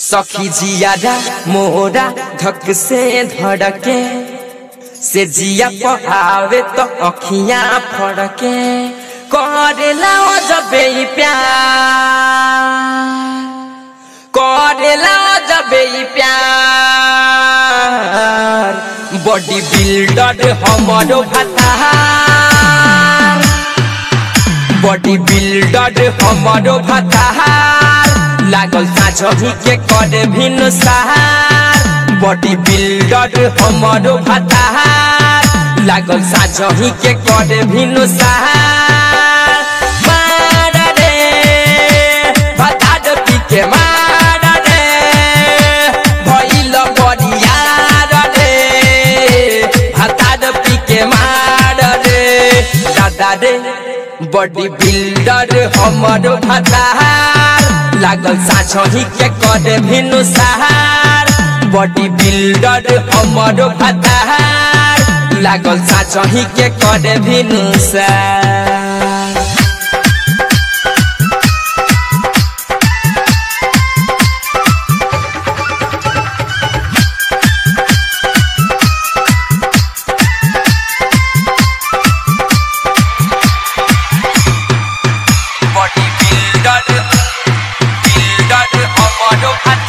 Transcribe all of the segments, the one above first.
सखी जियारा मोरा धक से धड़के से जिया पहावे तो अखियां फड़के करेला ओ जबे ई प्यार करेला ओ जबे ई प्यार बॉडी बिल्डर हमरो भतार बॉडी बिल्डर हमरो भतार लागल साझही के करे भिन्न सहार बॉडी बिल्डर हमरो भतार लागल साझही के करे भिन्न सहार मार रे भतार पी के मार रे भइल बरियार रे भतार पी के मार रे दादा रे बॉडी बिल्डर हमर भतार लागल साझही के करे भिनु सहार बॉडी बिल्डर हमर भतार लागल साझही के करे भिनु सहार बॉडी बिल्डर बिल्डर हमरो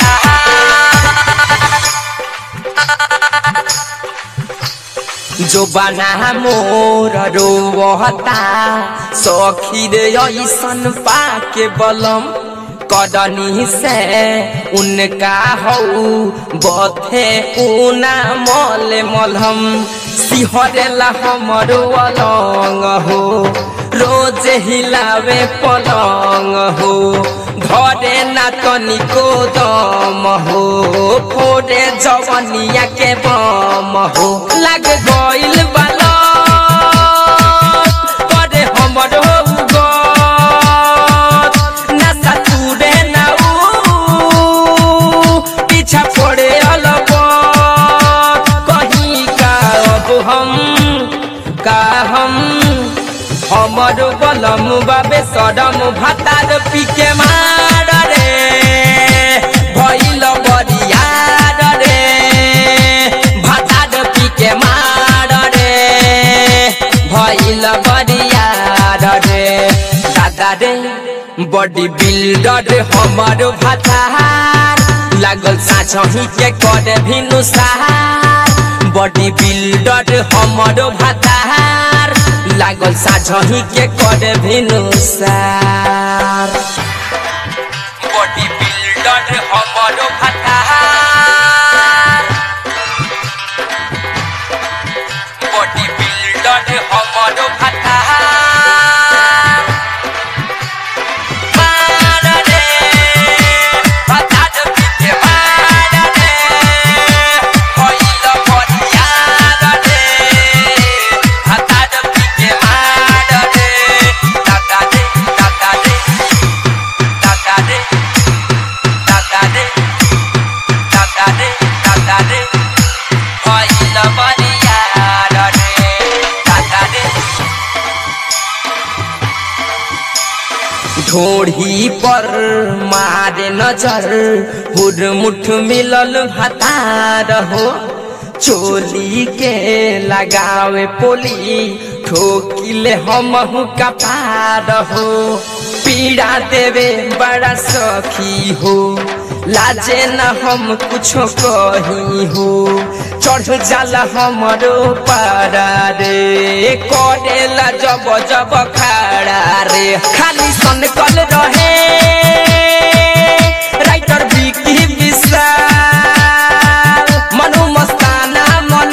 जो बना मोर रोहता सखी रे ऐसन पाके बलम कदनी से उनका हऊ बथे ऊना मल मलहम सिहरेला हमरो अलंग हो रोज हिलावे पलंग हो धरे ना तनिको दम हो फोड़े जवनिया के बम हो लग गइल बाला करे हमरो उगत नशा तुरे ना ऊ पीछा पड़े अलग कहीं का अब हम का हम हमर बलम बाबे सदम भातार पीके मार रे भइल बरियार रे भातार पीके मार रे भइल बरियार रे दादा रे बॉडी बिल्डर हमर भातार लागल साझही के करे भिनु सहार बॉडी बिल्डर हमर भातार लागल साझही के करे भिनु सार बॉडी बिल्डर हमर भातार बॉडी बिल्डर हमर भातार मार रे भातार पीके मार रे भइल बरियार रे भातार पीके मार रे दादा रे दादा रे दादा रे दादा रे दादा रे दादा रे भइल बरियार रे दादा रे ढोढ़ी पर मारे नजर हुरमुठ मिलल भतार हो चोली के लगावे पोली ठोकिले हमहु कपार हो पीड़ा देवे बड़ा सखी हो लाजे न हम कुछो कही हो चढ़ जाला हमरो पारा रे करेला जब जब खड़ा रे खाली सन कल रहे राइटर विकी विशाल मनु मस्ताना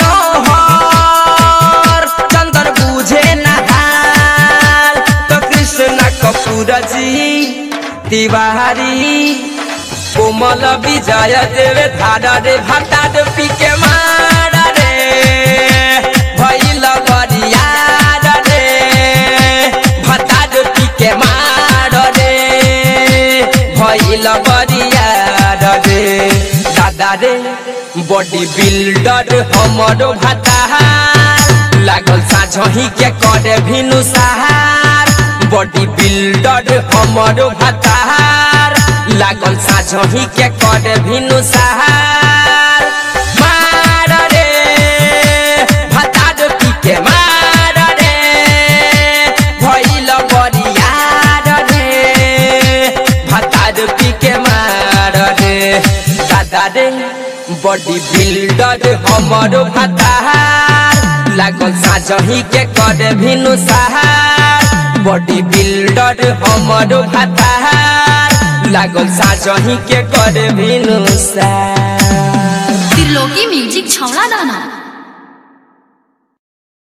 मनोहर चंदर बुझे नहाल तो कृष्ण कपूर जी तिवारी कोमल विजय देवे धारा रे भाटा पी के मार रे भइल बरियार रे भाटा पी के मार रे भइल बरियार रे दादा रे बॉडी बिल्डर हमरो भातार लागल साझही के करे भिनु सहार बॉडी बिल्डर हमरो भातार लागल साझही के कर भिनु सहार मार रे भतार पी के मार रे भइल बरियार रे भतार पी के मार रे दादा रे बॉडी बिल्डर हमर भतार लागल साझही के कर भिनु सहार बॉडी बिल्डर हमर भतार लागल साझही के कर भिनु सहार त्रिलोकी म्यूजिक छौड़ा दाना